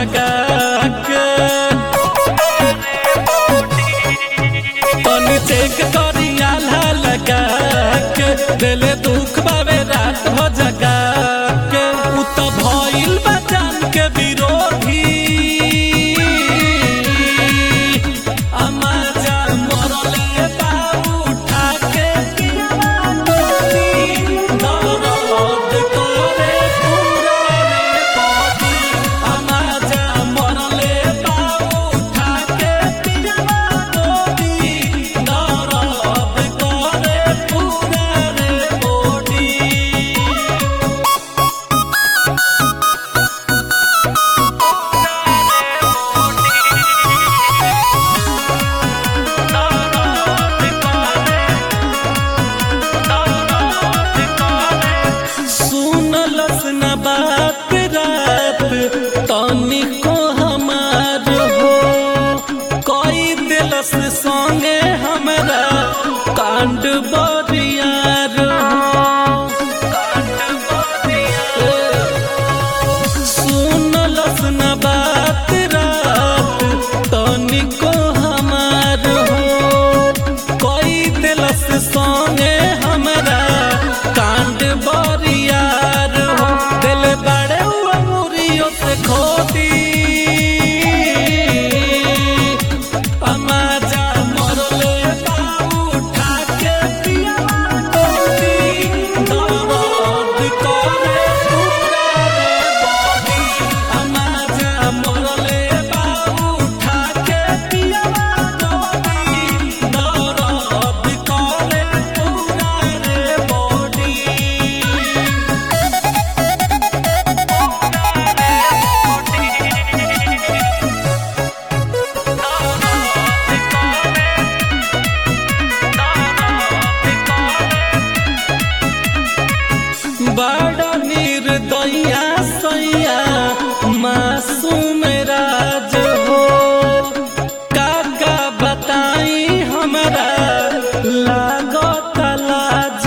जगा के तनी चेक करी आल्हा लगा के दिले दुख बावे रात हो जगा के उ त भइल बा जान के विरोधी अमाजा मरले बा उठा के पियाती दर्द करे पूरा रे बॉडी अमाजा मरले बा उठा के पियाती दर्द करे पूरा रे बॉडी सुनलस न बात रात तनिको हमार हो कई दिलस संगे हमरा कांड बरियार हो सुनलस न बात रात तनिको हमार हो कोई दिलस संगे हमरा कांड बरियार हो दिल बड़े हुआ मुरियों से खोदी अमाजा मरले बाबू उठा के पिया तोती दर्द करे पूरा रे बॉडी अमाजा मरले बाबू उठा के पिया तोती दर्द करे पूरा रे बॉडी बड़ा निर्दया सैया मासूम राज हो काका बताई हमरा लागत लाज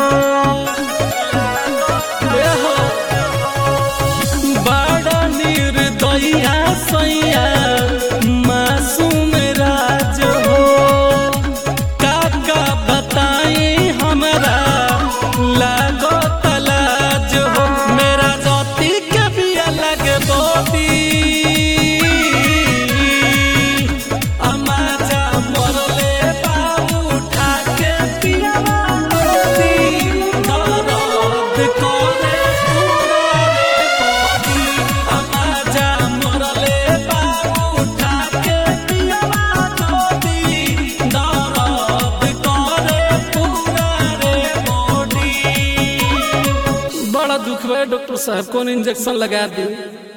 हो बड़ा निर्दया सैया मासूम राज हो काका बताई हमरा लागो तलाज हो मेरा जाति के भी अलग बोती अमाजा मरले बाबू उठा के पियावा मोती दर्द करे पूरा रे बॉडी अमाजा मरले बाबू उठा के पियावा मोती दर्द करे पूरा रे बॉडी बड़ा दुख बा डॉक्टर साहब कौन इंजेक्शन लगा दी